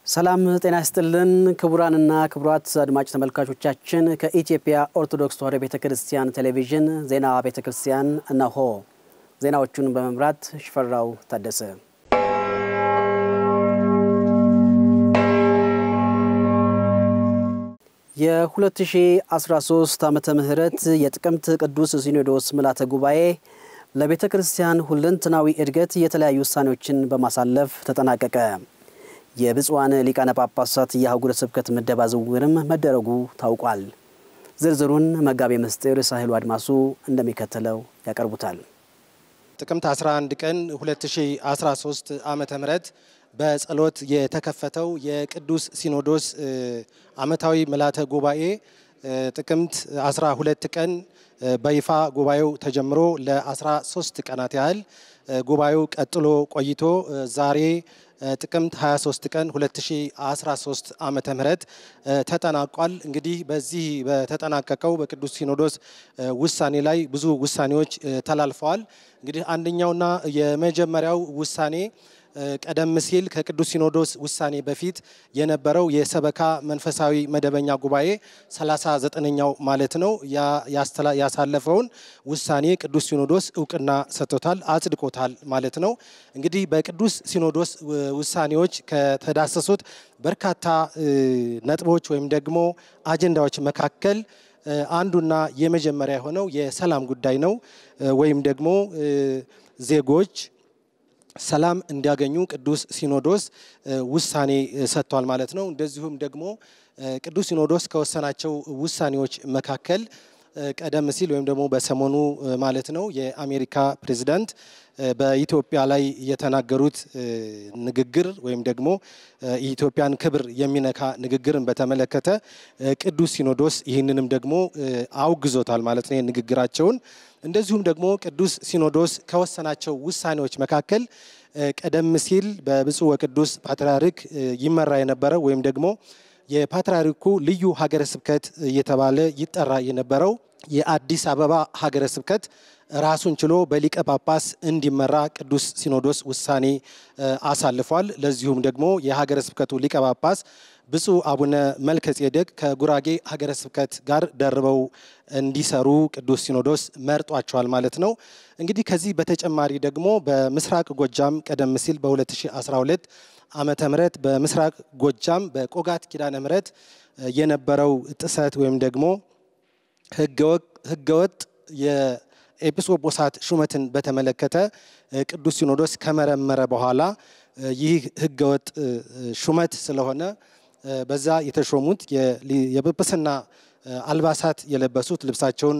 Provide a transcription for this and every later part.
ሰላም ጤና ይስጥልን ክቡራንና ክቡራት አድማጭ ተመልካቾቻችን ከኢትዮጵያ ኦርቶዶክስ ተዋሕዶ ቤተ ክርስቲያን ቴሌቪዥን ዜና ቤተ ክርስቲያን እነሆ። ዜናዎቹን በመምራት ሽፈራው ታደሰ። የ2013 ዓመተ ምህረት የጥቅምት ቅዱስ ሲኖዶስ ምልዓተ ጉባኤ ለቤተ ክርስቲያን ሁለንተናዊ እድገት የተለያዩ ውሳኔዎችን በማሳለፍ ተጠናቀቀ። የብፁዓን ሊቃነ ጳጳሳት የአህጉረ ስብከት ምደባ ዝውውርም መደረጉ ታውቋል። ዝርዝሩን መጋቤ ምስጢር ሳህሉ አድማሱ እንደሚከተለው ያቀርቡታል። ጥቅምት 11 ቀን 2013 ዓመተ ምህረት በጸሎት የተከፈተው የቅዱስ ሲኖዶስ ዓመታዊ ምልዓተ ጉባኤ ጥቅምት 12 ቀን በይፋ ጉባኤው ተጀምሮ ለ13 ቀናት ያህል ጉባኤው ቀጥሎ ቆይቶ ዛሬ ጥቅምት 23 ቀን 2013 ዓመተ ምህረት ተጠናቋል። እንግዲህ በዚህ በተጠናቀቀው በቅዱስ ሲኖዶስ ውሳኔ ላይ ብዙ ውሳኔዎች ተላልፈዋል። እንግዲህ አንደኛውና የመጀመሪያው ውሳኔ ቀደም ሲል ከቅዱስ ሲኖዶስ ውሳኔ በፊት የነበረው የሰበካ መንፈሳዊ መደበኛ ጉባኤ 39ኛው ማለት ነው ያሳለፈውን ውሳኔ ቅዱስ ሲኖዶስ እውቅና ሰጥቶታል፣ አጽድቆታል ማለት ነው። እንግዲህ በቅዱስ ሲኖዶስ ውሳኔዎች ከተዳሰሱት በርካታ ነጥቦች ወይም ደግሞ አጀንዳዎች መካከል አንዱና የመጀመሪያ የሆነው የሰላም ጉዳይ ነው ወይም ደግሞ ዜጎች ሰላም እንዲያገኙ ቅዱስ ሲኖዶስ ውሳኔ ሰጥቷል ማለት ነው። እንደዚሁም ደግሞ ቅዱስ ሲኖዶስ ከወሰናቸው ውሳኔዎች መካከል ቀደም ሲል ወይም ደግሞ በሰሞኑ ማለት ነው የአሜሪካ ፕሬዚዳንት በኢትዮጵያ ላይ የተናገሩት ንግግር ወይም ደግሞ የኢትዮጵያን ክብር የሚነካ ንግግርን በተመለከተ ቅዱስ ሲኖዶስ ይህንንም ደግሞ አውግዞታል ማለት ነው ንግግራቸውን። እንደዚሁም ደግሞ ቅዱስ ሲኖዶስ ከወሰናቸው ውሳኔዎች መካከል ቀደም ሲል በብፁዕ ወቅዱስ ፓትርያርክ ይመራ የነበረው ወይም ደግሞ የፓትርያርኩ ልዩ ሀገረ ስብከት እየተባለ ይጠራ የነበረው የአዲስ አበባ ሀገረ ስብከት ራሱን ችሎ በሊቀ ጳጳስ እንዲመራ ቅዱስ ሲኖዶስ ውሳኔ አሳልፏል። ለዚሁም ደግሞ የሀገረ ስብከቱ ሊቀ ጳጳስ ብፁዕ አቡነ መልከ ጼዴቅ ከጉራጌ ሀገረ ስብከት ጋር ደርበው እንዲሰሩ ቅዱስ ሲኖዶስ መርጧቸዋል ማለት ነው። እንግዲህ ከዚህ በተጨማሪ ደግሞ በምስራቅ ጎጃም ቀደም ሲል በ2012 ዓመተ ምህረት በምስራቅ ጎጃም በቆጋት ኪዳነ ምህረት የነበረው ጥሰት ወይም ደግሞ ህገወጥ የኤጲስቆጶሳት ሹመትን በተመለከተ ቅዱስ ሲኖዶስ ከመረመረ በኋላ ይህ ህገወጥ ሹመት ስለሆነ በዛ የተሾሙት የጵጵስና አልባሳት የለበሱት ልብሳቸውን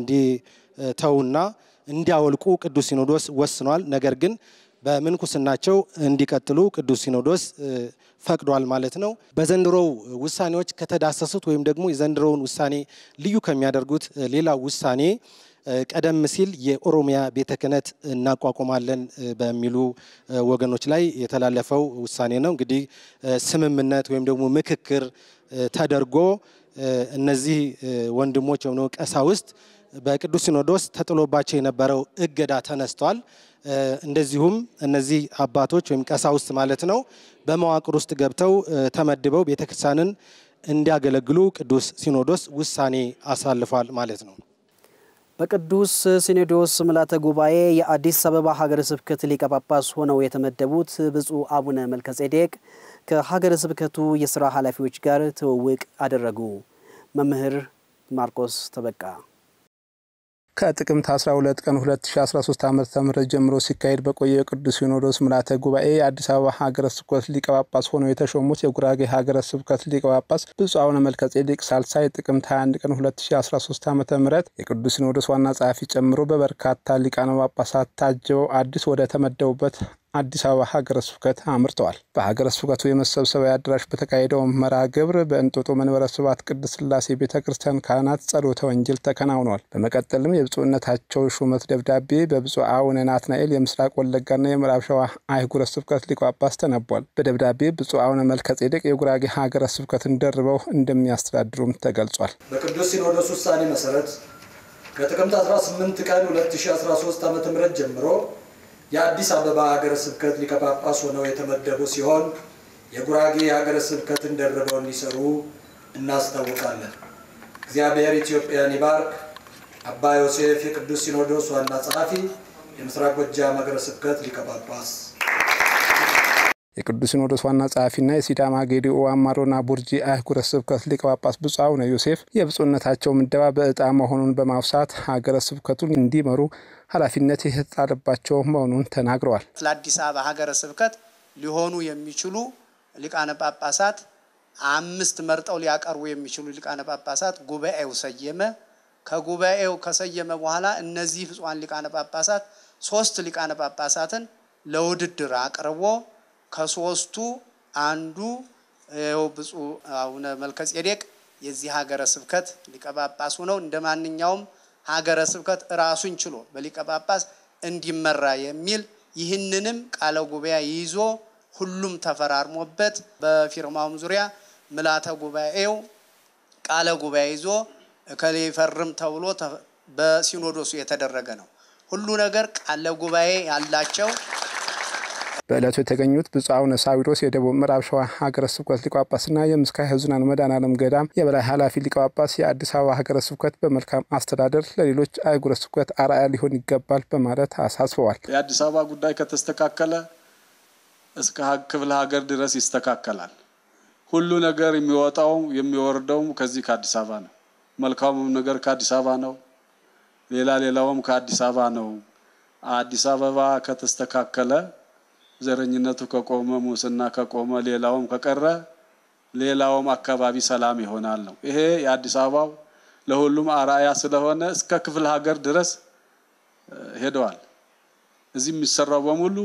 እንዲተውና እንዲያወልቁ ቅዱስ ሲኖዶስ ወስኗል። ነገር ግን በምንኩስናቸው እንዲቀጥሉ ቅዱስ ሲኖዶስ ፈቅዷል ማለት ነው። በዘንድሮው ውሳኔዎች ከተዳሰሱት ወይም ደግሞ የዘንድሮውን ውሳኔ ልዩ ከሚያደርጉት ሌላው ውሳኔ ቀደም ሲል የኦሮሚያ ቤተ ክህነት እናቋቁማለን በሚሉ ወገኖች ላይ የተላለፈው ውሳኔ ነው። እንግዲህ ስምምነት ወይም ደግሞ ምክክር ተደርጎ እነዚህ ወንድሞች ወይም ደግሞ ቀሳውስት በቅዱስ ሲኖዶስ ተጥሎባቸው የነበረው እገዳ ተነስቷል። እንደዚሁም እነዚህ አባቶች ወይም ቀሳውስት ማለት ነው በመዋቅር ውስጥ ገብተው ተመድበው ቤተክርስቲያንን እንዲያገለግሉ ቅዱስ ሲኖዶስ ውሳኔ አሳልፏል ማለት ነው። በቅዱስ ሲኖዶስ ምልዓተ ጉባኤ የአዲስ አበባ ሀገረ ስብከት ሊቀ ጳጳስ ሆነው የተመደቡት ብፁዕ አቡነ መልከጼዴቅ ከሀገረ ስብከቱ የስራ ኃላፊዎች ጋር ትውውቅ አደረጉ። መምህር ማርቆስ ተበቃ ከጥቅምት 12 ቀን 2013 ዓ ም ጀምሮ ሲካሄድ በቆየ የቅዱስ ሲኖዶስ ምልዓተ ጉባኤ የአዲስ አበባ ሀገረ ስብከት ሊቀ ጳጳስ ሆነው የተሾሙት የጉራጌ ሀገረ ስብከት ሊቀ ጳጳስ ብፁዕ አቡነ መልከጼዴቅ ሳልሳይ ጥቅምት 21 ቀን 2013 ዓ ም የቅዱስ ሲኖዶስ ዋና ጸሐፊ ጨምሮ በበርካታ ሊቃነ ጳጳሳት ታጅበው አዲስ ወደ ተመደቡበት አዲስ አበባ ሀገረ ስብከት አምርተዋል። በሀገረ ስብከቱ የመሰብሰቢያ አዳራሽ በተካሄደው መርሃ ግብር በእንጦጦ መንበረ ስብሐት ቅድስት ሥላሴ ቤተ ክርስቲያን ካህናት ጸሎተ ወንጌል ተከናውኗል። በመቀጠልም የብፁዕነታቸው ሹመት ደብዳቤ በብፁዕ አቡነ ናትናኤል የምስራቅ ወለጋና የምዕራብ ሸዋ አህጉረ ስብከት ሊቀ ጳጳስ ተነቧል። በደብዳቤ ብፁዕ አቡነ መልከጼዴቅ የጉራጌ ሀገረ ስብከትን ደርበው እንደሚያስተዳድሩም ተገልጿል። በቅዱስ ሲኖዶስ ውሳኔ መሰረት ከጥቅምት 18 ቀን 2013 ዓ ም ጀምሮ የአዲስ አበባ ሀገረ ስብከት ሊቀ ጳጳስ ሆነው የተመደቡ ሲሆን የጉራጌ ሀገረ ስብከትን ደርበው እንዲሰሩ እናስታውቃለን። እግዚአብሔር ኢትዮጵያን ይባርክ። አባ ዮሴፍ የቅዱስ ሲኖዶስ ዋና ጸሐፊ፣ የምስራቅ ጎጃም ሀገረ ስብከት ሊቀ ጳጳስ የቅዱስ ሲኖዶስ ዋና ጸሐፊና የሲዳማ ጌዲኦ አማሮና ቡርጂ አህጉረ ስብከት ሊቀ ጳጳስ ብፁዕ አቡነ ዮሴፍ የብፁዕነታቸው ምደባ በዕጣ መሆኑን በማውሳት ሀገረ ስብከቱን እንዲመሩ ኃላፊነት የተጣለባቸው መሆኑን ተናግረዋል። ለአዲስ አበባ ሀገረ ስብከት ሊሆኑ የሚችሉ ሊቃነ ጳጳሳት አምስት መርጠው ሊያቀርቡ የሚችሉ ሊቃነ ጳጳሳት ጉባኤው ሰየመ። ከጉባኤው ከሰየመ በኋላ እነዚህ ብፁዓን ሊቃነ ጳጳሳት ሶስት ሊቃነ ጳጳሳትን ለውድድር አቅርቦ ከሶስቱ አንዱ ይኸው ብፁዕ አቡነ መልከጼዴቅ የዚህ ሀገረ ስብከት ሊቀ ጳጳስ ሆነው እንደ ማንኛውም ሀገረ ስብከት ራሱን ችሎ በሊቀ ጳጳስ እንዲመራ የሚል ይህንንም ቃለ ጉባኤ ይዞ ሁሉም ተፈራርሞበት በፊርማውም ዙሪያ ምልዓተ ጉባኤው ቃለ ጉባኤ ይዞ እከሌ ይፈርም ተብሎ በሲኖዶሱ የተደረገ ነው። ሁሉ ነገር ቃለ ጉባኤ ያላቸው በዕለቱ የተገኙት ብፁዕ አቡነ ሳዊሮስ የደቡብ ምዕራብ ሸዋ ሀገረ ስብከት ሊቀ ጳጳስና የምስካየ ኅዙናን መድኃኔዓለም ገዳም የበላይ ኃላፊ ሊቀ ጳጳስ የአዲስ አበባ ሀገረ ስብከት በመልካም አስተዳደር ለሌሎች አህጉረ ስብከት አርአያ ሊሆን ይገባል በማለት አሳስበዋል። የአዲስ አበባ ጉዳይ ከተስተካከለ እስከ ክፍለ ሀገር ድረስ ይስተካከላል። ሁሉ ነገር የሚወጣው የሚወርደውም ከዚህ ከአዲስ አበባ ነው። መልካሙም ነገር ከአዲስ አበባ ነው። ሌላ ሌላውም ከአዲስ አበባ ነው። አዲስ አበባ ከተስተካከለ ዘረኝነቱ ከቆመ፣ ሙስና ከቆመ፣ ሌላውም ከቀረ ሌላውም አካባቢ ሰላም ይሆናል ነው። ይሄ የአዲስ አበባው ለሁሉም አርአያ ስለሆነ እስከ ክፍለ ሀገር ድረስ ሄደዋል። እዚህ የሚሰራው በሙሉ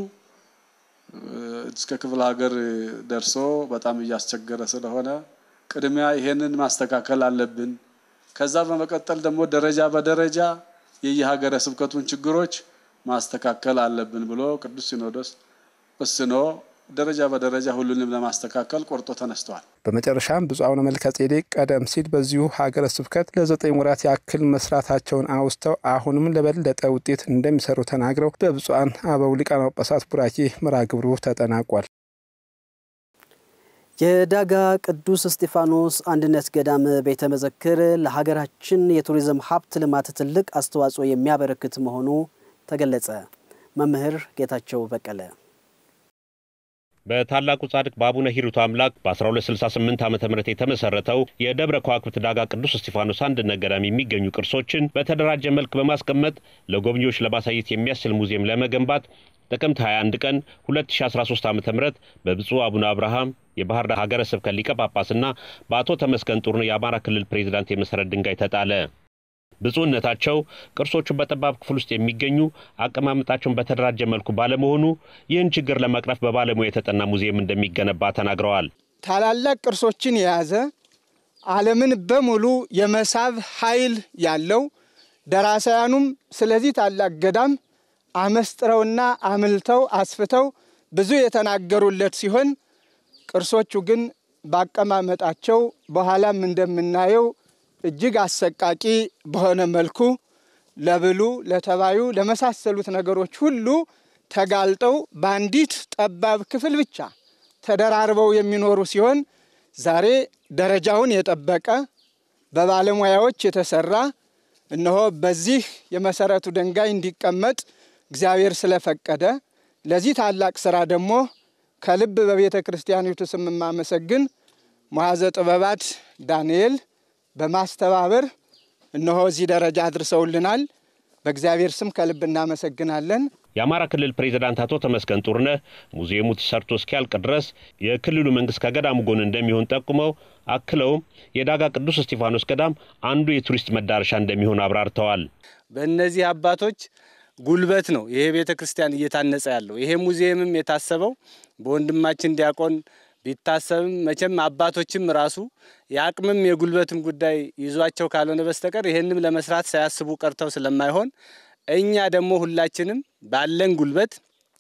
እስከ ክፍለ ሀገር ደርሶ በጣም እያስቸገረ ስለሆነ ቅድሚያ ይሄንን ማስተካከል አለብን። ከዛ በመቀጠል ደግሞ ደረጃ በደረጃ የየሀገረ ስብከቱን ችግሮች ማስተካከል አለብን ብሎ ቅዱስ ሲኖዶስ ወስኖ ደረጃ በደረጃ ሁሉንም ለማስተካከል ቆርጦ ተነስተዋል። በመጨረሻም ብፁዕ አቡነ መልከጼዴቅ ቀደም ሲል በዚሁ ሀገረ ስብከት ለዘጠኝ ወራት ያክል መስራታቸውን አውስተው አሁንም ለበለጠ ውጤት እንደሚሰሩ ተናግረው በብፁዓን አበው ሊቃነ ጳጳሳት ቡራኬ መርሐ ግብሩ ተጠናቋል። የዳጋ ቅዱስ እስጢፋኖስ አንድነት ገዳም ቤተ መዘክር ለሀገራችን የቱሪዝም ሀብት ልማት ትልቅ አስተዋጽኦ የሚያበረክት መሆኑ ተገለጸ። መምህር ጌታቸው በቀለ በታላቁ ጻድቅ በአቡነ ሂሩት አምላክ በ1268 ዓ ም የተመሰረተው የደብረ ከዋክብት ዳጋ ቅዱስ እስጢፋኖስ አንድነት ገዳም የሚገኙ ቅርሶችን በተደራጀ መልክ በማስቀመጥ ለጎብኚዎች ለማሳየት የሚያስችል ሙዚየም ለመገንባት ጥቅምት 21 ቀን 2013 ዓ ም በብፁዕ አቡነ አብርሃም የባህር ዳር ሀገረ ስብከት ሊቀ ጳጳስና በአቶ ተመስገን ጡርነህ የአማራ ክልል ፕሬዚዳንት የመሰረት ድንጋይ ተጣለ። ብፁዕነታቸው ቅርሶቹ በጠባብ ክፍል ውስጥ የሚገኙ አቀማመጣቸውን በተደራጀ መልኩ ባለመሆኑ ይህን ችግር ለመቅረፍ በባለሙያ የተጠና ሙዚየም እንደሚገነባ ተናግረዋል። ታላላቅ ቅርሶችን የያዘ ዓለምን በሙሉ የመሳብ ኃይል ያለው ደራሳያኑም ስለዚህ ታላቅ ገዳም አመስጥረውና አምልተው አስፍተው ብዙ የተናገሩለት ሲሆን ቅርሶቹ ግን ባቀማመጣቸው በኋላም እንደምናየው እጅግ አሰቃቂ በሆነ መልኩ ለብሉ፣ ለተባዩ፣ ለመሳሰሉት ነገሮች ሁሉ ተጋልጠው በአንዲት ጠባብ ክፍል ብቻ ተደራርበው የሚኖሩ ሲሆን ዛሬ ደረጃውን የጠበቀ በባለሙያዎች የተሰራ እነሆ በዚህ የመሰረቱ ድንጋይ እንዲቀመጥ እግዚአብሔር ስለፈቀደ ለዚህ ታላቅ ስራ ደግሞ ከልብ በቤተ ክርስቲያኒቱ ስም የማመሰግን መዋዘ ጥበባት ዳንኤል በማስተባበር እነሆ እዚህ ደረጃ አድርሰውልናል። በእግዚአብሔር ስም ከልብ እናመሰግናለን። የአማራ ክልል ፕሬዚዳንት አቶ ተመስገን ጡርነህ ሙዚየሙ ተሰርቶ እስኪያልቅ ድረስ የክልሉ መንግስት ከገዳሙ ጎን እንደሚሆን ጠቁመው አክለውም የዳጋ ቅዱስ እስጢፋኖስ ገዳም አንዱ የቱሪስት መዳረሻ እንደሚሆን አብራርተዋል። በእነዚህ አባቶች ጉልበት ነው ይሄ ቤተ ክርስቲያን እየታነጸ ያለው። ይሄ ሙዚየምም የታሰበው በወንድማችን ዲያቆን ቢታሰብም መቼም አባቶችም ራሱ የአቅምም የጉልበትም ጉዳይ ይዟቸው ካልሆነ በስተቀር ይህንም ለመስራት ሳያስቡ ቀርተው ስለማይሆን እኛ ደግሞ ሁላችንም ባለን ጉልበት፣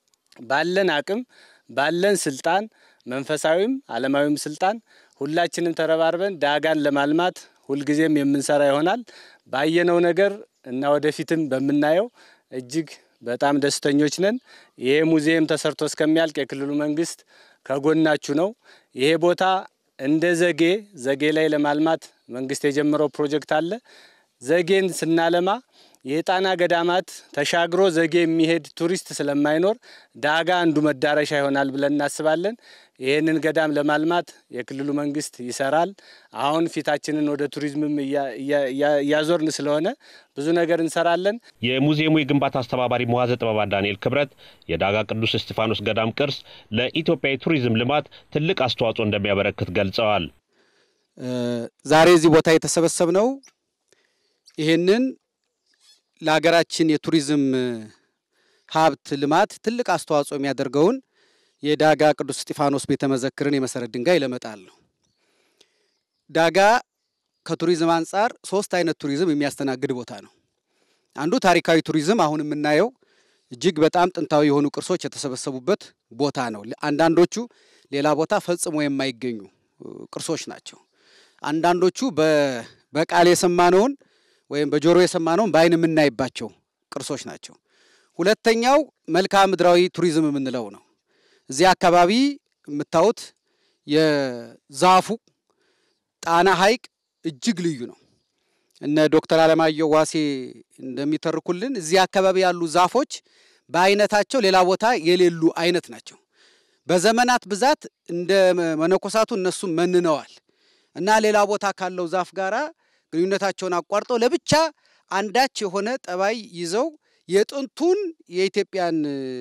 ባለን አቅም፣ ባለን ስልጣን መንፈሳዊም ዓለማዊም ስልጣን ሁላችንም ተረባርበን ዳጋን ለማልማት ሁልጊዜም የምንሰራ ይሆናል። ባየነው ነገር እና ወደፊትም በምናየው እጅግ በጣም ደስተኞች ነን። ይሄ ሙዚየም ተሰርቶ እስከሚያልቅ የክልሉ መንግስት ከጎናችሁ ነው። ይሄ ቦታ እንደ ዘጌ ዘጌ ላይ ለማልማት መንግስት የጀመረው ፕሮጀክት አለ። ዘጌን ስናለማ የጣና ገዳማት ተሻግሮ ዘጌ የሚሄድ ቱሪስት ስለማይኖር ዳጋ አንዱ መዳረሻ ይሆናል ብለን እናስባለን። ይህንን ገዳም ለማልማት የክልሉ መንግስት ይሰራል። አሁን ፊታችንን ወደ ቱሪዝምም እያዞርን ስለሆነ ብዙ ነገር እንሰራለን። የሙዚየሙ የግንባታ አስተባባሪ መዋዘ ጥበባት ዳንኤል ክብረት የዳጋ ቅዱስ እስጢፋኖስ ገዳም ቅርስ ለኢትዮጵያ የቱሪዝም ልማት ትልቅ አስተዋጽኦ እንደሚያበረክት ገልጸዋል። ዛሬ እዚህ ቦታ የተሰበሰብነው ይህንን ለሀገራችን የቱሪዝም ሀብት ልማት ትልቅ አስተዋጽኦ የሚያደርገውን የዳጋ ቅዱስ እስጢፋኖስ ቤተ መዘክርን የመሰረት ድንጋይ ለመጣል ነው። ዳጋ ከቱሪዝም አንጻር ሶስት አይነት ቱሪዝም የሚያስተናግድ ቦታ ነው። አንዱ ታሪካዊ ቱሪዝም አሁን የምናየው እጅግ በጣም ጥንታዊ የሆኑ ቅርሶች የተሰበሰቡበት ቦታ ነው። አንዳንዶቹ ሌላ ቦታ ፈጽሞ የማይገኙ ቅርሶች ናቸው። አንዳንዶቹ በቃል የሰማነውን ወይም በጆሮ የሰማነውን በአይን የምናይባቸው ቅርሶች ናቸው። ሁለተኛው መልክዓ ምድራዊ ቱሪዝም የምንለው ነው። እዚህ አካባቢ የምታዩት የዛፉ ጣና ሐይቅ እጅግ ልዩ ነው። እነ ዶክተር አለማየሁ ዋሴ እንደሚተርኩልን እዚህ አካባቢ ያሉ ዛፎች በአይነታቸው ሌላ ቦታ የሌሉ አይነት ናቸው። በዘመናት ብዛት እንደ መነኮሳቱ እነሱም መንነዋል እና ሌላ ቦታ ካለው ዛፍ ጋራ ግንኙነታቸውን አቋርጠው ለብቻ አንዳች የሆነ ጠባይ ይዘው የጥንቱን የኢትዮጵያን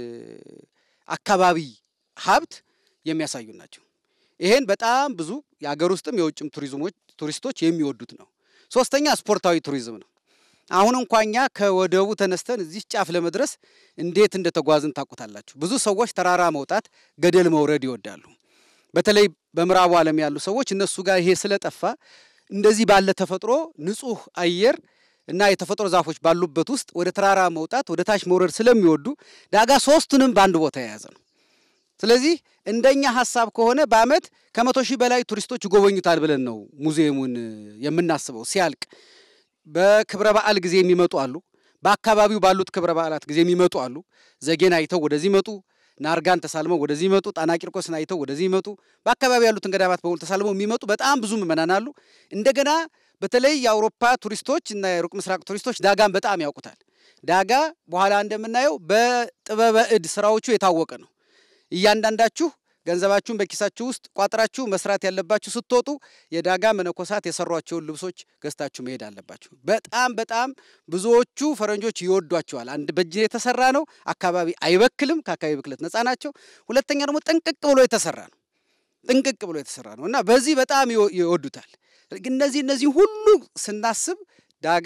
አካባቢ ሀብት የሚያሳዩ ናቸው። ይሄን በጣም ብዙ የሀገር ውስጥም የውጭም ቱሪዝሞች ቱሪስቶች የሚወዱት ነው። ሶስተኛ ስፖርታዊ ቱሪዝም ነው። አሁን እንኳ እኛ ከወደቡ ተነስተን እዚህ ጫፍ ለመድረስ እንዴት እንደተጓዝን ታውቁታላችሁ። ብዙ ሰዎች ተራራ መውጣት፣ ገደል መውረድ ይወዳሉ። በተለይ በምዕራቡ ዓለም ያሉ ሰዎች እነሱ ጋር ይሄ ስለጠፋ እንደዚህ ባለ ተፈጥሮ ንጹህ አየር እና የተፈጥሮ ዛፎች ባሉበት ውስጥ ወደ ተራራ መውጣት፣ ወደ ታች መውረድ ስለሚወዱ ዳጋ ሶስቱንም በአንድ ቦታ የያዘ ነው። ስለዚህ እንደኛ ሀሳብ ከሆነ በዓመት ከመቶ ሺህ በላይ ቱሪስቶች ይጎበኙታል ብለን ነው ሙዚየሙን የምናስበው። ሲያልቅ በክብረ በዓል ጊዜ የሚመጡ አሉ። በአካባቢው ባሉት ክብረ በዓላት ጊዜ የሚመጡ አሉ። ዘጌን አይተው ወደዚህ መጡ። ናርጋን ተሳልመው ወደዚህ ይመጡ። ጣና ቂርቆስን አይተው ወደዚህ ይመጡ። በአካባቢ ያሉትን ገዳማት በሙሉ ተሳልመው የሚመጡ በጣም ብዙ ምዕመናን አሉ። እንደገና በተለይ የአውሮፓ ቱሪስቶች እና የሩቅ ምስራቅ ቱሪስቶች ዳጋን በጣም ያውቁታል። ዳጋ በኋላ እንደምናየው በጥበበ እድ ስራዎቹ የታወቀ ነው። እያንዳንዳችሁ ገንዘባችሁን በኪሳችሁ ውስጥ ቋጥራችሁ መስራት ያለባችሁ ስትወጡ የዳጋ መነኮሳት የሰሯቸውን ልብሶች ገዝታችሁ መሄድ አለባችሁ። በጣም በጣም ብዙዎቹ ፈረንጆች ይወዷቸዋል። አንድ በእጅ የተሰራ ነው። አካባቢ አይበክልም። ከአካባቢ ብክለት ነፃ ናቸው። ሁለተኛ ደግሞ ጥንቅቅ ብሎ የተሰራ ነው። ጥንቅቅ ብሎ የተሰራ ነው እና በዚህ በጣም ይወዱታል። እነዚህ እነዚህ ሁሉ ስናስብ ዳጋ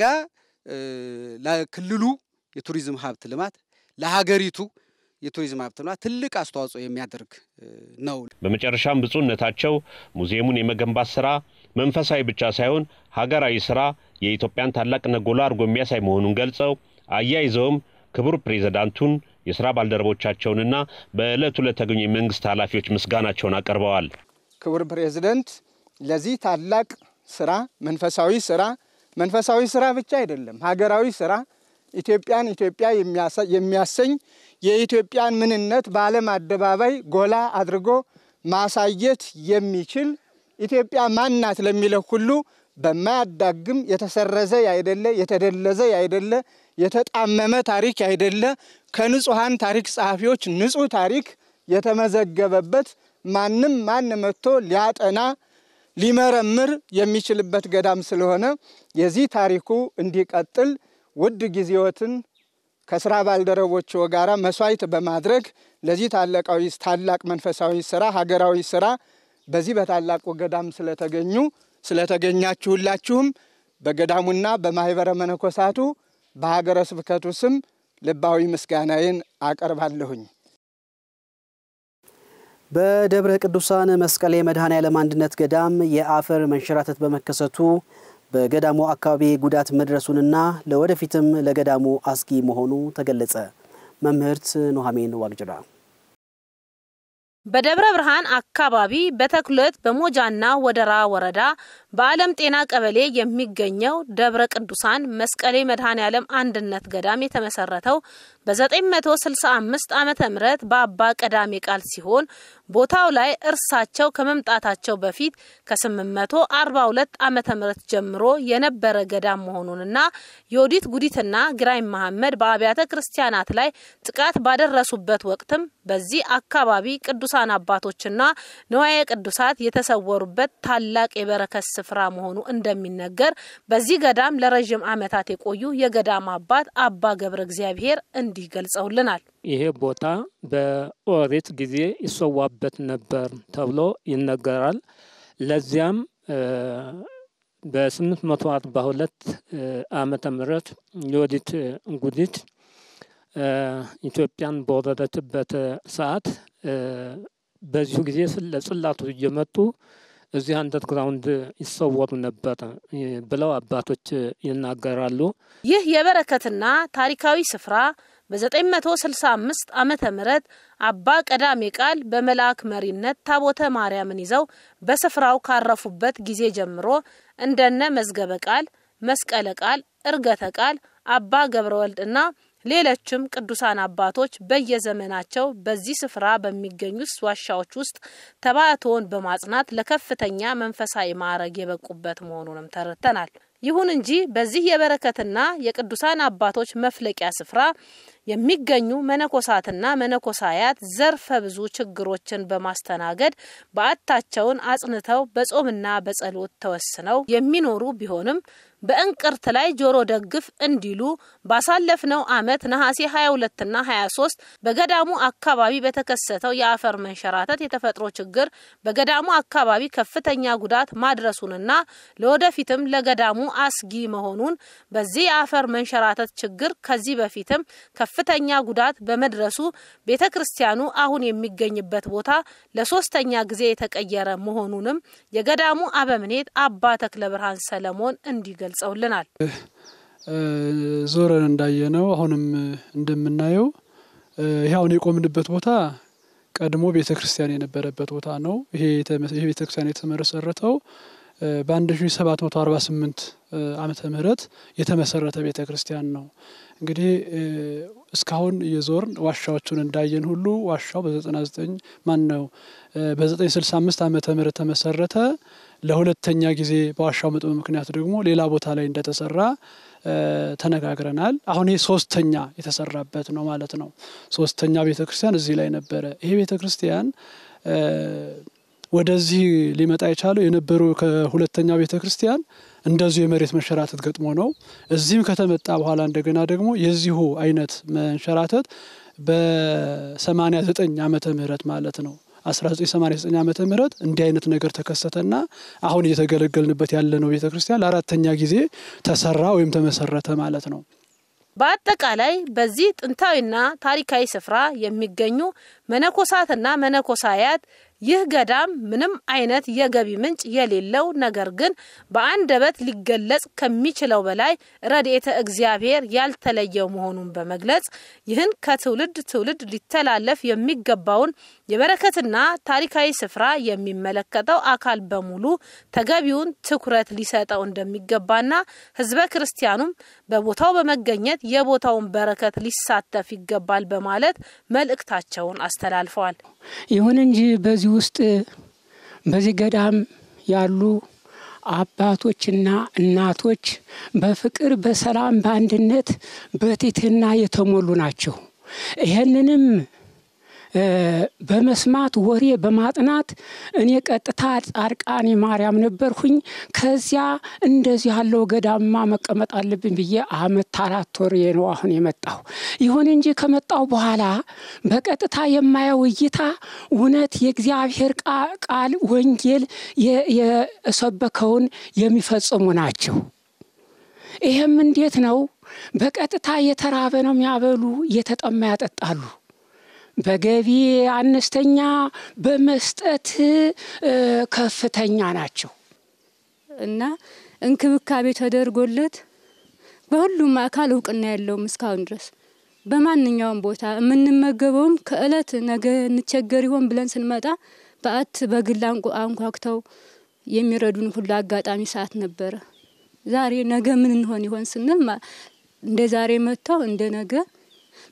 ለክልሉ የቱሪዝም ሀብት ልማት ለሀገሪቱ የቱሪዝም ሀብት ልማት ትልቅ አስተዋጽኦ የሚያደርግ ነው። በመጨረሻም ብፁዕነታቸው ሙዚየሙን የመገንባት ስራ መንፈሳዊ ብቻ ሳይሆን ሀገራዊ ስራ የኢትዮጵያን ታላቅነት ጎላ አድርጎ የሚያሳይ መሆኑን ገልጸው አያይዘውም ክቡር ፕሬዚዳንቱን የስራ ባልደረቦቻቸውንና በዕለቱ ለተገኙ የመንግስት ኃላፊዎች ምስጋናቸውን አቅርበዋል። ክቡር ፕሬዚደንት ለዚህ ታላቅ ስራ መንፈሳዊ ስራ መንፈሳዊ ስራ ብቻ አይደለም፣ ሀገራዊ ስራ ኢትዮጵያን ኢትዮጵያ የሚያሰኝ የኢትዮጵያን ምንነት በዓለም አደባባይ ጎላ አድርጎ ማሳየት የሚችል ኢትዮጵያ ማን ናት ለሚለው ሁሉ በማያዳግም የተሰረዘ ያይደለ የተደለዘ ያይደለ የተጣመመ ታሪክ ያይደለ ከንጹሐን ታሪክ ጸሐፊዎች ንጹህ ታሪክ የተመዘገበበት ማንም ማን መጥቶ ሊያጠና ሊመረምር የሚችልበት ገዳም ስለሆነ የዚህ ታሪኩ እንዲቀጥል ውድ ጊዜዎትን ከስራ ባልደረቦች ጋራ መስዋዕት በማድረግ ለዚህ ታላቃዊ ታላቅ መንፈሳዊ ስራ ሀገራዊ ስራ በዚህ በታላቁ ገዳም ስለተገኙ ስለተገኛችሁላችሁም በገዳሙና በማህበረ መነኮሳቱ በሀገረ ስብከቱ ስም ልባዊ ምስጋናዬን አቀርባለሁኝ። በደብረ ቅዱሳን መስቀሌ መድኃኔ ዓለም አንድነት ገዳም የአፈር መንሸራተት በመከሰቱ በገዳሙ አካባቢ ጉዳት መድረሱንና ለወደፊትም ለገዳሙ አስጊ መሆኑ ተገለጸ። መምህርት ኑሐሚን ዋቅጅራ በደብረ ብርሃን አካባቢ በተክለት በሞጃና ወደራ ወረዳ በዓለም ጤና ቀበሌ የሚገኘው ደብረ ቅዱሳን መስቀሌ መድኃኔ ዓለም አንድነት ገዳም የተመሰረተው በ965 ዓመተ ምህረት በአባ ቀዳሜ ቃል ሲሆን ቦታው ላይ እርሳቸው ከመምጣታቸው በፊት ከ842 ዓመተ ምህረት ጀምሮ የነበረ ገዳም መሆኑንና የወዲት ጉዲትና ግራኝ መሐመድ በአብያተ ክርስቲያናት ላይ ጥቃት ባደረሱበት ወቅትም በዚህ አካባቢ ቅዱሳን አባቶችና ንዋየ ቅዱሳት የተሰወሩበት ታላቅ የበረከት ስፍራ መሆኑ እንደሚነገር በዚህ ገዳም ለረዥም ዓመታት የቆዩ የገዳም አባት አባ ገብረ እግዚአብሔር እንዲህ ገልጸውልናል። ይሄ ቦታ በኦሪት ጊዜ ይሰዋበት ነበር ተብሎ ይነገራል። ለዚያም በ842 ዓመተ ምህረት የወዲት ጉዲት ኢትዮጵያን በወረደችበት ሰዓት በዚሁ ጊዜ ለጽላቱ እየመጡ እዚህ አንደርግራውንድ ይሰወሩ ነበር ብለው አባቶች ይናገራሉ። ይህ የበረከትና ታሪካዊ ስፍራ በ965 ዓመተ ምህረት አባ ቀዳሜ ቃል በመልአክ መሪነት ታቦተ ማርያምን ይዘው በስፍራው ካረፉበት ጊዜ ጀምሮ እንደነ መዝገበ ቃል፣ መስቀለ ቃል፣ እርገተ ቃል፣ አባ ገብረ ወልድና ሌሎችም ቅዱሳን አባቶች በየዘመናቸው በዚህ ስፍራ በሚገኙት ዋሻዎች ውስጥ ተባዕቶውን በማጽናት ለከፍተኛ መንፈሳዊ ማዕረግ የበቁበት መሆኑንም ተረድተናል። ይሁን እንጂ በዚህ የበረከትና የቅዱሳን አባቶች መፍለቂያ ስፍራ የሚገኙ መነኮሳትና መነኮሳያት ዘርፈ ብዙ ችግሮችን በማስተናገድ በዓታቸውን አጽንተው በጾምና በጸሎት ተወስነው የሚኖሩ ቢሆንም በእንቅርት ላይ ጆሮ ደግፍ እንዲሉ ባሳለፍነው ዓመት ነሐሴ 22ና 23 በገዳሙ አካባቢ በተከሰተው የአፈር መንሸራተት የተፈጥሮ ችግር በገዳሙ አካባቢ ከፍተኛ ጉዳት ማድረሱንና ለወደፊትም ለገዳሙ አስጊ መሆኑን በዚህ የአፈር መንሸራተት ችግር ከዚህ በፊትም ከፍተኛ ጉዳት በመድረሱ ቤተ ክርስቲያኑ አሁን የሚገኝበት ቦታ ለሶስተኛ ጊዜ የተቀየረ መሆኑንም የገዳሙ አበምኔት አባ ተክለ ብርሃን ሰለሞን እንዲህ ገልጸውልናል። ዞረን እንዳየነው አሁንም እንደምናየው ይህ አሁን የቆምንበት ቦታ ቀድሞ ቤተ ክርስቲያን የነበረበት ቦታ ነው። ይሄ ቤተ ክርስቲያን የተመሰረተው በ1748 ዓመተ ምህረት የተመሰረተ ቤተ ክርስቲያን ነው። እንግዲህ እስካሁን የዞርን ዋሻዎቹን እንዳየን ሁሉ ዋሻው በ99 ማን ነው በ965 ዓመተ ምህረት ተመሰረተ። ለሁለተኛ ጊዜ በዋሻው መጥበብ ምክንያት ደግሞ ሌላ ቦታ ላይ እንደተሰራ ተነጋግረናል። አሁን ይህ ሶስተኛ የተሰራበት ነው ማለት ነው። ሶስተኛ ቤተ ክርስቲያን እዚህ ላይ ነበረ። ይሄ ቤተ ክርስቲያን ወደዚህ ሊመጣ የቻለው የነበሩ ከሁለተኛው ቤተ ክርስቲያን እንደዚሁ የመሬት መንሸራተት ገጥሞ ነው። እዚህም ከተመጣ በኋላ እንደገና ደግሞ የዚሁ አይነት መንሸራተት በ89 ዓመተ ምህረት ማለት ነው 1989 ዓመተ ምህረት እንዲህ አይነት ነገር ተከሰተና አሁን እየተገለገልንበት ያለነው ቤተ ክርስቲያን ለአራተኛ ጊዜ ተሰራ ወይም ተመሰረተ ማለት ነው። በአጠቃላይ በዚህ ጥንታዊና ታሪካዊ ስፍራ የሚገኙ መነኮሳትና መነኮሳያት ይህ ገዳም ምንም አይነት የገቢ ምንጭ የሌለው ነገር ግን በአንደበት ሊገለጽ ከሚችለው በላይ ረድኤተ እግዚአብሔር ያልተለየው መሆኑን በመግለጽ ይህን ከትውልድ ትውልድ ሊተላለፍ የሚገባውን የበረከትና ታሪካዊ ስፍራ የሚመለከተው አካል በሙሉ ተገቢውን ትኩረት ሊሰጠው እንደሚገባና ሕዝበ ክርስቲያኑም በቦታው በመገኘት የቦታውን በረከት ሊሳተፍ ይገባል በማለት መልእክታቸውን አስተላልፈዋል። ይሁን እንጂ በዚህ ውስጥ በዚህ ገዳም ያሉ አባቶችና እናቶች በፍቅር፣ በሰላም፣ በአንድነት፣ በትህትና የተሞሉ ናቸው። ይህንንም በመስማት ወሬ በማጥናት እኔ ቀጥታ ጻድቃኔ ማርያም ነበርሁኝ። ከዚያ እንደዚህ ያለው ገዳማ መቀመጥ አለብኝ ብዬ አመት አራት ወር ነው አሁን የመጣሁ። ይሁን እንጂ ከመጣሁ በኋላ በቀጥታ የማየው እይታ እውነት የእግዚአብሔር ቃል ወንጌል የሰበከውን የሚፈጽሙ ናቸው። ይህም እንዴት ነው? በቀጥታ የተራበ ነው የሚያበሉ፣ የተጠማ ያጠጣሉ። በገቢ አነስተኛ በመስጠት ከፍተኛ ናቸው እና እንክብካቤ ተደርጎለት በሁሉም አካል እውቅና የለውም እስካሁን ድረስ በማንኛውም ቦታ የምንመገበውም ከእለት ነገ እንቸገር ይሆን ብለን ስንመጣ በአት በግል አንኳኩተው የሚረዱን ሁሉ አጋጣሚ ሰዓት ነበረ። ዛሬ ነገ ምን እንሆን ይሆን ስንል እንደ ዛሬ መጥተው እንደ ነገ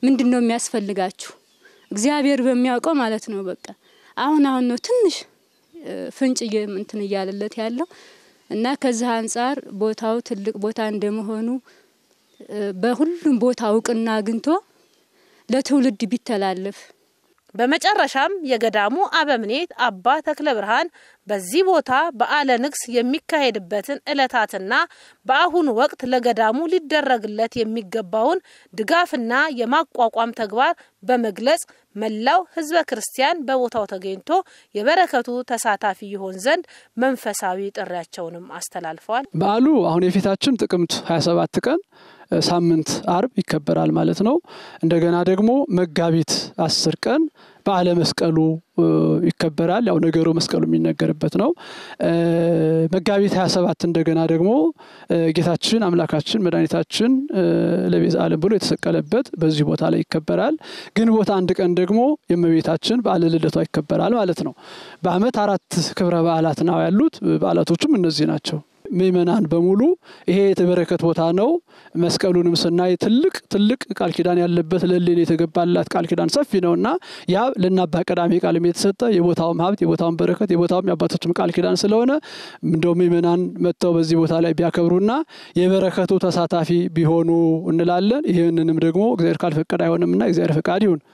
ምንድን ነው የሚያስፈልጋችሁ? እግዚአብሔር በሚያውቀው ማለት ነው። በቃ አሁን አሁን ነው ትንሽ ፍንጭ እንትን እያለለት ያለው እና ከዚህ አንጻር ቦታው ትልቅ ቦታ እንደመሆኑ በሁሉም ቦታ እውቅና አግኝቶ ለትውልድ ቢተላለፍ በመጨረሻም የገዳሙ አበምኔት አባ ተክለ ብርሃን በዚህ ቦታ በዓለ ንግስ የሚካሄድበትን ዕለታትና በአሁኑ ወቅት ለገዳሙ ሊደረግለት የሚገባውን ድጋፍና የማቋቋም ተግባር በመግለጽ መላው ሕዝበ ክርስቲያን በቦታው ተገኝቶ የበረከቱ ተሳታፊ ይሆን ዘንድ መንፈሳዊ ጥሪያቸውንም አስተላልፈዋል። በዓሉ አሁን የፊታችን ጥቅምት 27 ቀን ሳምንት አርብ ይከበራል ማለት ነው። እንደገና ደግሞ መጋቢት አስር ቀን በዓለ መስቀሉ ይከበራል። ያው ነገሩ መስቀሉ የሚነገርበት ነው። መጋቢት 27 እንደገና ደግሞ ጌታችን አምላካችን መድኃኒታችን ለቤዛ ዓለም ብሎ የተሰቀለበት በዚህ ቦታ ላይ ይከበራል። ግንቦት አንድ ቀን ደግሞ የእመቤታችን በዓለ ልደቷ ይከበራል ማለት ነው። በዓመት አራት ክብረ በዓላት ነው ያሉት። በዓላቶቹም እነዚህ ናቸው። ምእመናን በሙሉ ይሄ የተበረከት ቦታ ነው። መስቀሉንም ስናይ ትልቅ ትልቅ ቃል ኪዳን ያለበት ለሌን የተገባላት ቃል ኪዳን ሰፊ ነው እና ያ ለአባ ቀዳሜ ቃልም የተሰጠ የቦታውም ሀብት የቦታውም በረከት የቦታውም የአባቶችም ቃል ኪዳን ስለሆነ እንደው ምእመናን መጥተው በዚህ ቦታ ላይ ቢያከብሩና የበረከቱ ተሳታፊ ቢሆኑ እንላለን። ይህንንም ደግሞ እግዚአብሔር ካልፈቀደ አይሆንምና እግዚአብሔር ፈቃድ ይሁን።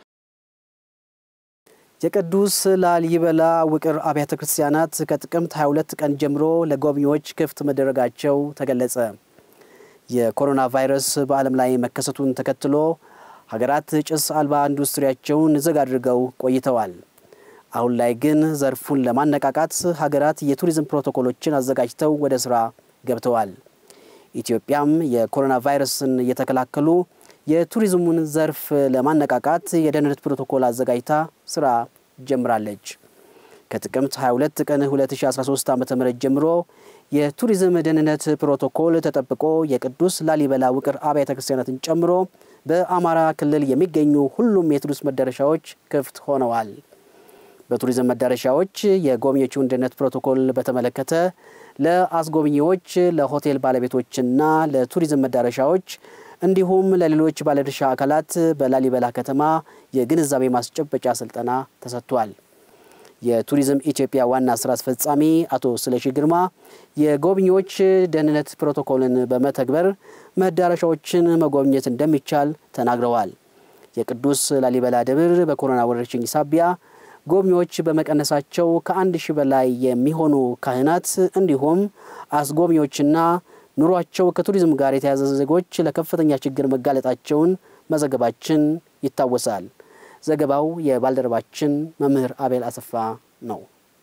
የቅዱስ ላሊበላ ውቅር አብያተ ክርስቲያናት ከጥቅምት 22 ቀን ጀምሮ ለጎብኚዎች ክፍት መደረጋቸው ተገለጸ። የኮሮና ቫይረስ በዓለም ላይ መከሰቱን ተከትሎ ሀገራት ጭስ አልባ ኢንዱስትሪያቸውን ዝግ አድርገው ቆይተዋል። አሁን ላይ ግን ዘርፉን ለማነቃቃት ሀገራት የቱሪዝም ፕሮቶኮሎችን አዘጋጅተው ወደ ስራ ገብተዋል። ኢትዮጵያም የኮሮና ቫይረስን እየተከላከሉ የቱሪዝሙን ዘርፍ ለማነቃቃት የደህንነት ፕሮቶኮል አዘጋጅታ ስራ ጀምራለች። ከጥቅምት 22 ቀን 2013 ዓ ም ጀምሮ የቱሪዝም ደህንነት ፕሮቶኮል ተጠብቆ የቅዱስ ላሊበላ ውቅር አብያተ ክርስቲያናትን ጨምሮ በአማራ ክልል የሚገኙ ሁሉም የቱሪስት መዳረሻዎች ክፍት ሆነዋል። በቱሪዝም መዳረሻዎች የጎብኚዎቹን ደህንነት ፕሮቶኮል በተመለከተ ለአስጎብኚዎች፣ ለሆቴል ባለቤቶችና ለቱሪዝም መዳረሻዎች እንዲሁም ለሌሎች ባለድርሻ አካላት በላሊበላ ከተማ የግንዛቤ ማስጨበጫ ስልጠና ተሰጥቷል። የቱሪዝም ኢትዮጵያ ዋና ስራ አስፈጻሚ አቶ ስለሺ ግርማ የጎብኚዎች ደህንነት ፕሮቶኮልን በመተግበር መዳረሻዎችን መጎብኘት እንደሚቻል ተናግረዋል። የቅዱስ ላሊበላ ደብር በኮሮና ወረርሽኝ ሳቢያ ጎብኚዎች በመቀነሳቸው ከአንድ ሺህ በላይ የሚሆኑ ካህናት እንዲሁም አስጎብኚዎችና ኑሯቸው ከቱሪዝም ጋር የተያዘ ዜጎች ለከፍተኛ ችግር መጋለጣቸውን መዘገባችን ይታወሳል። ዘገባው የባልደረባችን መምህር አቤል አሰፋ ነው።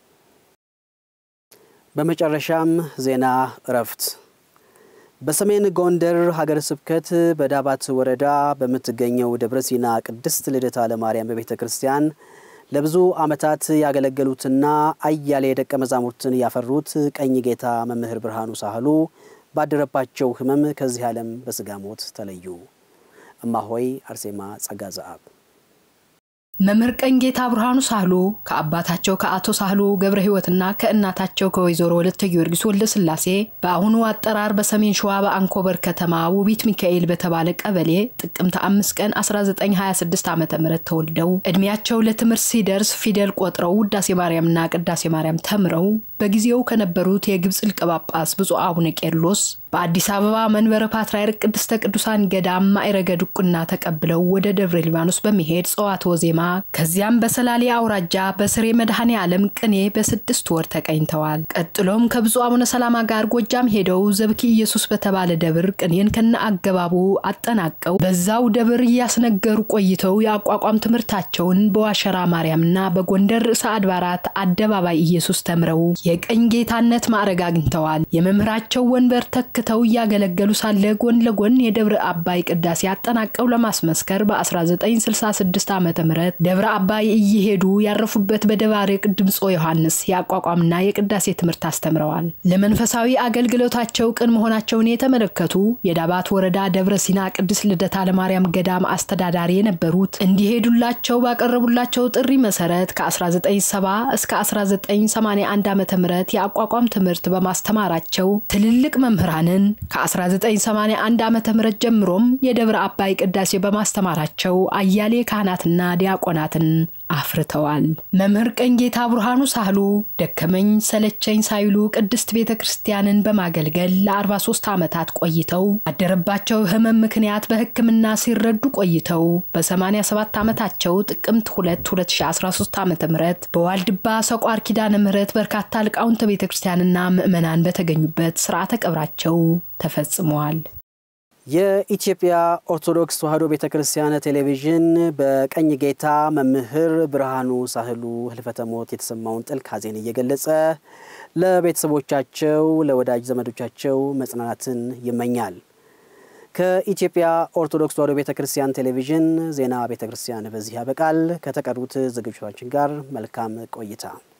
በመጨረሻም ዜና እረፍት። በሰሜን ጎንደር ሀገረ ስብከት በዳባት ወረዳ በምትገኘው ደብረ ሲና ቅድስት ልደታ ለማርያም በቤተ ክርስቲያን ለብዙ ዓመታት ያገለገሉትና አያሌ ደቀ መዛሙርትን ያፈሩት ቀኝ ጌታ መምህር ብርሃኑ ሳህሉ ባደረባቸው ሕመም ከዚህ ዓለም በስጋ ሞት ተለዩ። እማሆይ አርሴማ ጸጋ ዘአብ መምህር ቀኝ ጌታ ብርሃኑ ሳህሉ ከአባታቸው ከአቶ ሳህሉ ገብረ ሕይወትና ከእናታቸው ከወይዘሮ ወለተ ጊዮርጊስ ወልደ ስላሴ በአሁኑ አጠራር በሰሜን ሸዋ በአንኮበር ከተማ ውቢት ሚካኤል በተባለ ቀበሌ ጥቅምት አምስት ቀን 1926 ዓ ም ተወልደው ዕድሜያቸው ለትምህርት ሲደርስ ፊደል ቆጥረው ውዳሴ ማርያምና ቅዳሴ ማርያም ተምረው በጊዜው ከነበሩት የግብፅ ሊቀ ጳጳስ ብፁዕ አቡነ ቄርሎስ በአዲስ አበባ መንበረ ፓትርያርክ ቅድስተ ቅዱሳን ገዳም ማዕረገ ድቁና ተቀብለው ወደ ደብረ ሊባኖስ በመሄድ ጸዋትወ ዜማ ከዚያም በሰላሌ አውራጃ በስሬ መድኃኔ ዓለም ቅኔ በስድስት ወር ተቀኝተዋል። ቀጥሎም ከብፁዕ አቡነ ሰላማ ጋር ጎጃም ሄደው ዘብኪ ኢየሱስ በተባለ ደብር ቅኔን ከነ አገባቡ አጠናቀው በዛው ደብር እያስነገሩ ቆይተው የአቋቋም ትምህርታቸውን በዋሸራ ማርያምና በጎንደር ርዕሰ አድባራት አደባባይ ኢየሱስ ተምረው የቀኝ ጌታነት ማዕረግ አግኝተዋል። የመምህራቸው ወንበር ተክተው እያገለገሉ ሳለ ጎን ለጎን የደብረ አባይ ቅዳሴ አጠናቀው ለማስመስከር በ1966 ዓ ም ደብረ አባይ እየሄዱ ያረፉበት በደባርቅ ድምፆ ዮሐንስ የአቋቋምና የቅዳሴ ትምህርት አስተምረዋል። ለመንፈሳዊ አገልግሎታቸው ቅን መሆናቸውን የተመለከቱ የዳባት ወረዳ ደብረ ሲና ቅድስት ልደታ ለማርያም ገዳም አስተዳዳሪ የነበሩት እንዲሄዱላቸው ባቀረቡላቸው ጥሪ መሰረት ከ1970 እስከ 1981 ዓ ም የአቋቋም ትምህርት በማስተማራቸው ትልልቅ መምህራንን ከ1981 ዓ ም ጀምሮም የደብረ አባይ ቅዳሴ በማስተማራቸው አያሌ ካህናትና ዲያቆናትን አፍርተዋል። መምህር ቀኝጌታ ብርሃኑ ሳህሉ ደከመኝ ሰለቸኝ ሳይሉ ቅድስት ቤተ ክርስቲያንን በማገልገል ለ43 ዓመታት ቆይተው አደረባቸው ሕመም ምክንያት በሕክምና ሲረዱ ቆይተው በ87 ዓመታቸው ጥቅምት 2 2013 ዓ ም በዋልድባ ሰቋር ኪዳነ ምሕረት በርካታ ሊቃውንተ ቤተ ክርስቲያንና ምዕመናን በተገኙበት ስርዓተ ቀብራቸው ተፈጽመዋል። የኢትዮጵያ ኦርቶዶክስ ተዋሕዶ ቤተ ክርስቲያን ቴሌቪዥን በቀኝ ጌታ መምህር ብርሃኑ ሳህሉ ህልፈተ ሞት የተሰማውን ጥልቅ ሐዘን እየገለጸ ለቤተሰቦቻቸው፣ ለወዳጅ ዘመዶቻቸው መጽናናትን ይመኛል። ከኢትዮጵያ ኦርቶዶክስ ተዋሕዶ ቤተ ክርስቲያን ቴሌቪዥን ዜና ቤተ ክርስቲያን በዚህ ያበቃል። ከተቀሩት ዝግጅቶቻችን ጋር መልካም ቆይታ